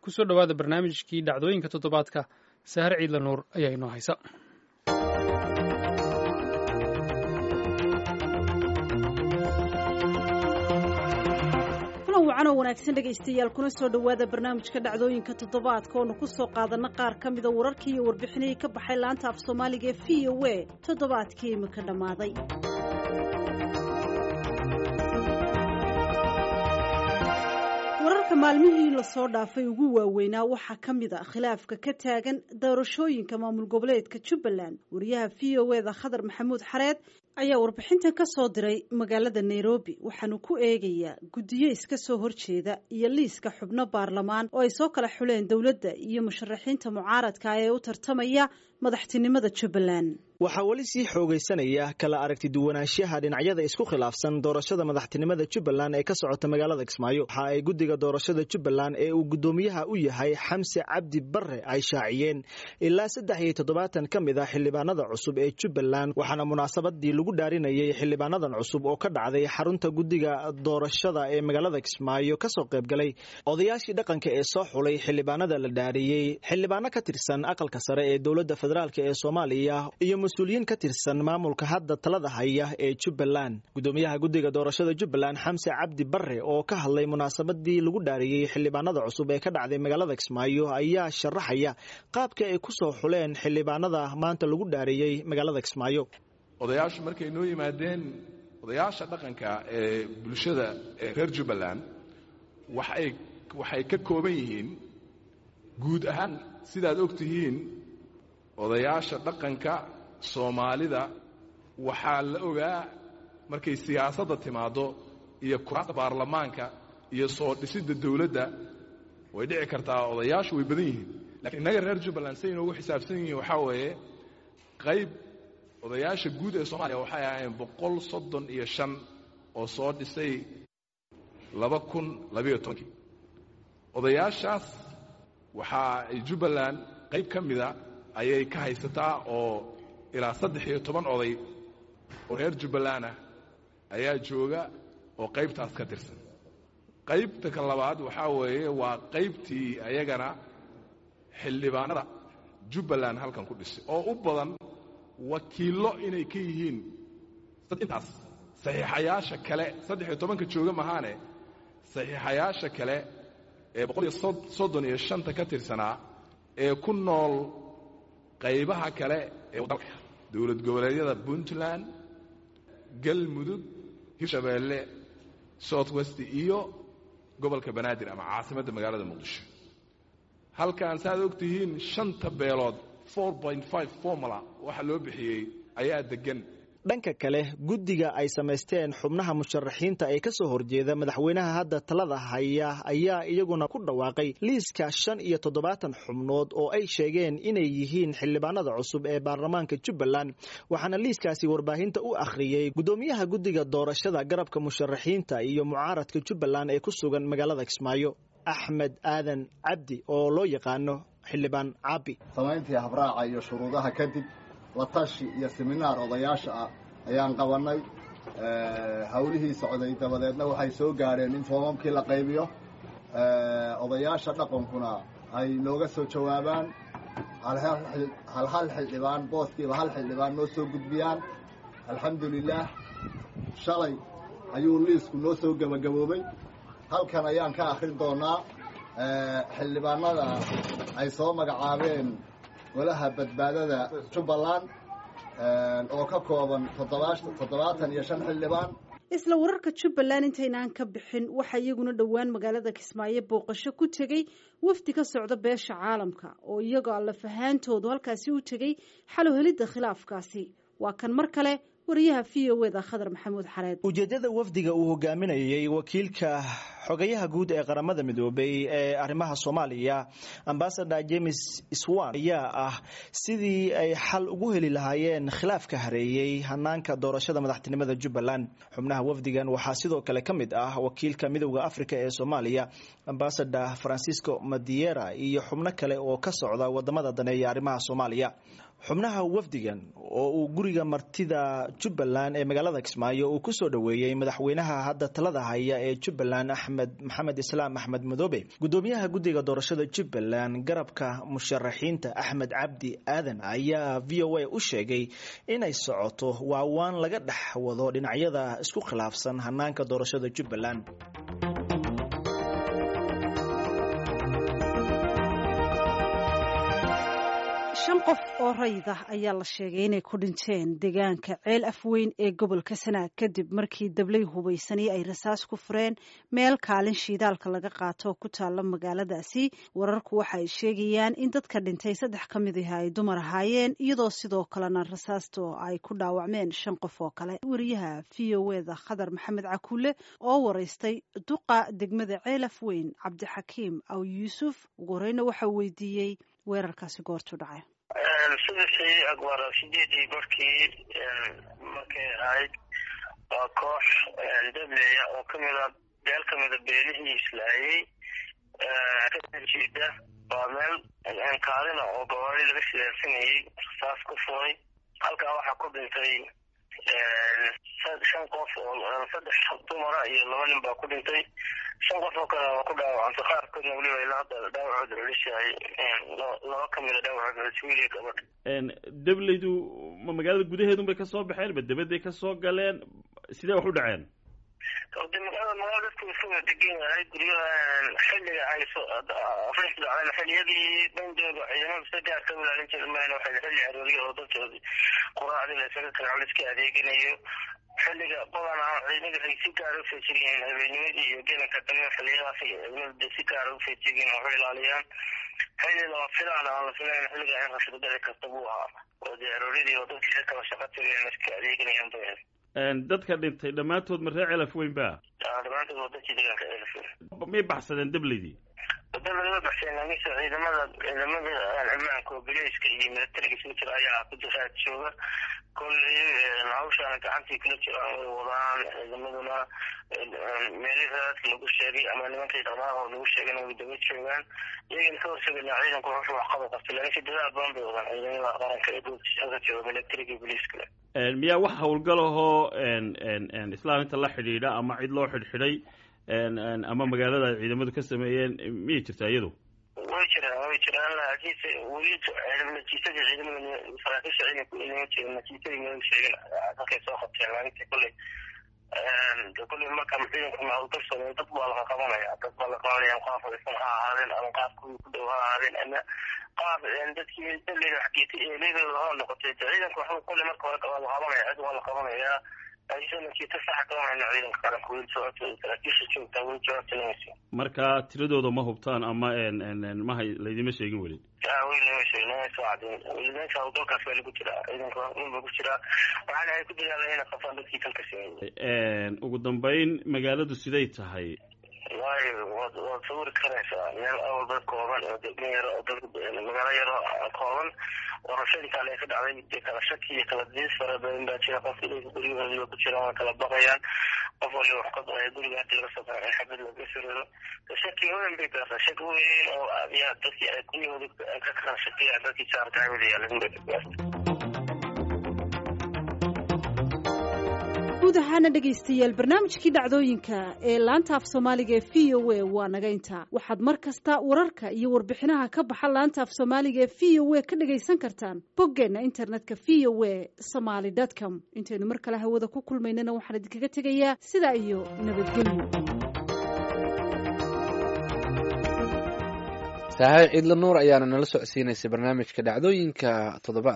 kusoo dhowaada barnaamijkii dhacdooyinka toddobaadka sahar ciidla nuur ayaa inoo haysa wacanoo wanaagsan dhegaystayaal kuna soo dhowaada barnaamijka dhacdooyinka toddobaadka oonu ku soo qaadanna qaar ka mida wararkii iyo warbixinihii ka baxay laanta af soomaaliga ee v o a toddobaadkii imika dhammaaday wararka maalmihii lasoo dhaafay ugu waaweynaa waxaa ka mid a khilaafka ka taagan doorashooyinka maamul goboleedka jubbaland wariyaha v o eda khadar maxamuud xareed ayaa warbixintan ka soo diray magaalada nairobi waxaanu ku eegayaa guddiyo iska soo horjeeda iyo liiska xubno baarlamaan oo ay soo kala xuleen dowladda iyo musharaxiinta mucaaradka ee u tartamaya madaxtinimada jubbaland waxaa weli sii xoogaysanaya kala aragti duwanaanshaha dhinacyada isku khilaafsan doorashada madaxtinimada jubbaland ee ka socota magaalada kismaayo waxa ay guddiga doorashada jubbaland ee uu guddoomiyaha u yahay xamse cabdi barre ay shaaciyeen ilaa saddex iyo toddobaatan ka mid ah xildhibaanada cusub ee jubbaland waxaana munaasabadii lagu dhaarinayay xildhibaanadan cusub oo ka dhacday xarunta guddiga doorashada ee magaalada kismaayo kasoo qaybgalay odayaashii dhaqanka ee soo xulay xildhibaanada la dhaariyey xildhibaano ka tirsan aqalka sare ee dowladda federaalk ee soomaaliya iyo mas-uuliyiin ka tirsan maamulka hadda talada haya ee jubbaland guddoomiyaha guddiga doorashada jubbaland xamse cabdi barre oo ka hadlay munaasabadii lagu dhaariyey xildhibaanada cusub ee ka dhacday magaalada kismaayo ayaa sharaxaya qaabka ay ku soo xuleen xildhibaanada maanta lagu dhaariyey magaalada kismaayo odayaashu markay noo yimaadeen odayaasha dhaqanka ee bulshada ee reer jubbaland waxay waxay ka kooban yihiin guud ahaan sidaad og tihiin odayaasha dhaqanka soomaalida waxaa la ogaa markay siyaasadda timaaddo iyo kuraasta baarlamaanka iyo soo dhisidda dawladda way dhici kartaa odayaashu way badan yihiin lakiin innaga reer jubbaland say inoogu xisaabsan yihiin waxaa weeye qayb odayaasha guud ee soomaaliya waxay ahaayeen boqol soddon iyo shan oo soo dhisay laba kun labayo tobankii odayaashaas waxaa ay jubbaland qayb ka mida ayay ka haysataa oo ilaa saddex iyo toban oday oo reer jubbaland ah ayaa jooga oo qaybtaas ka tirsan qaybta ka labaad waxaa weeye waa qaybtii ayagana xildhibaanada jubbaland halkan ku dhisay oo u badan wakiillo inay ka yihiin intaas saxiixayaasha kale saddex iyo tobanka jooga mahaane saxiixayaasha kale ee boqol iyo soddon iyo shanta ka tirsanaa ee ku nool qaybaha kale ee dalka dowlad goboleedyada puntland galmudug hirshabeelle south west iyo gobolka banaadir ama caasimadda magaalada muqdisho halkan saaad og tihiin shanta beelood formula waxa loo bixiyey ayaa deggan dhanka kale guddiga ay samaysteen xubnaha musharaxiinta ee ka soo horjeeda madaxweynaha hadda talada haya ayaa iyaguna ku dhawaaqay liiska shan iyo toddobaatan xubnood oo ay sheegeen inay yihiin xildhibaanada cusub ee baarlamaanka jubbaland waxaana liiskaasi warbaahinta u akhriyey guddoomiyaha guddiga doorashada garabka musharaxiinta iyo mucaaradka jubbaland ee ku sugan magaalada kismaayo axmed aadan cabdi oo loo yaqaano xildhibaan caabi samayntii habraaca iyo shuruudaha kadib la tashi iyo seminaar odayaasha ah ayaan qabannay hawlihii socday dabadeedna waxay soo gaadheen in foomamkii la qaybiyo odayaasha dhaqankuna ay nooga soo jawaabaan hal hal xildhibaan booskiiba hal xildhibaan noo soo gudbiyaan alxamdulilaah shalay ayuu liisku noo soo gebagaboobay halkan ayaan ka akhrin doonaa xildhibaanada ay soo magacaabeen golaha badbaadada jubbaland oo ka kooban toddobaatan iyo shan xildhibaan isla wararka jubbaland intaynaan ka bixin waxaa iyaguna dhowaan magaalada kismaayo booqasho ku tegey wafdi ka socda beesha caalamka oo iyagoo allafahaantoodu halkaasi u tegey xalo helidda khilaafkaasi waa kan mar kale wariyaha v o eda khadar maxamuud xareed ujeeddada wafdiga uu hogaaminayey wakiilka xogayaha guud ee qaramada midoobay ee arrimaha soomaaliya ambasador james swan ayaa ah sidii ay xal ugu heli lahaayeen khilaafka hareeyey hanaanka doorashada madaxtinimada jubbaland xubnaha wafdigan waxaa sidoo kale ka mid ah wakiilka midowda africa ee soomaaliya ambasador francisco madiera iyo xubno kale oo ka socda wadamada daneeya arrimaha soomaaliya xubnaha wafdigan oo uu guriga martida jubbaland ee magaalada kismaayo uu kusoo dhoweeyey madaxweynaha hadda talada haya ee jubbaland axmed maxamed islaam axmed madoobe gudoomiyaha guddiga doorashada jubbaland garabka musharaxiinta axmed cabdi aadan ayaa v o a u sheegay inay socoto waawaan laga dhex wado dhinacyada isku khilaafsan hanaanka doorashada jubbaland shan qof oo rayid ah ayaa la sheegay inay ku dhinteen deegaanka ceel afweyn ee gobolka sanaag kadib markii dablay hubaysani ay rasaas ku fureen meel kaalin shiidaalka laga qaato oo ku taalla magaaladaasi wararku waxa ay sheegayaan in dadka dhintay saddex ka mid ah ay dumar ahaayeen iyadoo sidoo kalena rasaasto ay ku dhaawacmeen shan qof oo kale wariyaha v o eda khadar maxamed cakuule oo waraystay duqa degmada ceel afweyn cabdixakiim aw yuusuf ugu horeyna waxa weydiiyey weerarkaasi goortu dhacay subaxii agwara sideedii barkii markay ahayd waa koox dableya oo kamida beel kamida beelihii islaayey kajeeda waa meel kaalina oo gabaadi laga sileersanayey rasaas ku furay halkaa waxaa ku dhintay shan qof oo saddex dumara iyo laba nin baa ku dhintay shan qof oo kale waa ku dhaawacantay qaarkoodna weliba ilaa hadda dhaawacooda celishahay laba kamida dhaawacood celis wiiliya gabadha dableydu ma magaalada gudaheedun bay kasoo baxeen ma dabaday kasoo galeen sidee wax u dhaceen de magaalada magaala dadku isku wada degan yahay guryaha xilliga ay afrika dhacdeen xilliyadii bandooga ciidamada sida gaar ka ilaalin jiri mayna waxay xilli arooriya oo dadkoodi quraacdii la isaga kala la iska adeeganayo xilliga badanaa ciidamada ay si gaara ufeejir yihiin habeennimadii iyo gelanka dambe xilliyadaas ciidamada si gaara ufeejir yihiin waxu ilaaliyaan xilli lama filaan aan la filayn xilliga in rashado dhici karta buu ahaa oo dee arooryadii oo dadkii kala shaqa tagayaan iska adeeganayaan bay dadka dhintay dhammaantood ma reer celaf weyn ba dhammaantood waa dadkii deegaanka celaf weyn may baxsadeen dableydii dableyd ma baxseen laakiinse ciidamada ciidamada ammaanka oo bileyska iyo militariga isla jira ayaa ku jiraa jooga kolley hawshaana gacantii kula jiraan way wadaan ciidamaduna meelihii raadka lagu sheegay ama nimankii dhaqmaahoo lagu sheegayna way daba joogaan iyagana ka horsegaynaa ciidanku wuxuu waxqaba qabtay laakiinse dadaal badan bay wadaan ciidamada qaranka ee goobtiisa jooga militariga iyo bileyskale miyaa wax hawlgal ahoo islaaminta la xidhiidha ama cid loo xidhxidhay ama magaalada ay ciidamadu ka sameeyeen miyay jirtaa iyadu way jiraan way jiraan laakiinse weli natiijadii ciidamada saraakiisha ciidanku inama jirin natiijadii ma sheegin halkay soo qabteen laakiinse kolley kolley marka ciidanku hawlgal sameeyo dad baa laga qabanaya dad baa la qabanaya qaab fadhiisan ha ahaadeen ama qaab kuwii ku dhow ha ahaadeen ama qaab dadkii daleyda xageetay eeleydooda ha noqotay ciidanku waxba kolley marka hore waa la qabanaya cid waa la qabanayaa marka tiradooda ma hubtaan ama maha laydima sheegin weli hawlgalkaas waa lagu jiraa ciidanka unba ku jiraa waxaana ay ku dadaalan inay qabtaan dadkii kalka sameeyey ugu dambeyn magaaladu siday tahay waayo waad waad sawiri karaysaa meel awal dad kooban oo degmo yaro oo dad magaalo yaro kooban warashadii kale ay ka dhacday dee kala shaki iyo kala diis fara badan baa jira qof ilayka guryahoodiiba ku jiraan waa kala baqayaan qof waliba wax ka baqaya guriga hadii laga soo baxay xabad laga siriro shaki weyn bay gaartaa shaki weyn oo yaa dadkii ay guryahooda ka kala shakiyaan dadkii saarka hawada yaalan bay gaarta guud ahaana dhegaystayaal barnaamijkii dhacdooyinka ee laanta af soomaaliga ee v o a waa naga intaa waxaad mar kasta wararka iyo warbixinaha ka baxa laanta af soomaaliga ee v o a ka dhagaysan kartaan boggeenna internetka v o a somaly com intaynu mar kale hawada ku kulmaynana waxaan idinkaga tegayaa sidaa iyo nabadgelyo saaxiib ciidla nuur ayaana nala socodsiinaysay barnaamijka dhacdooyinka toddobaad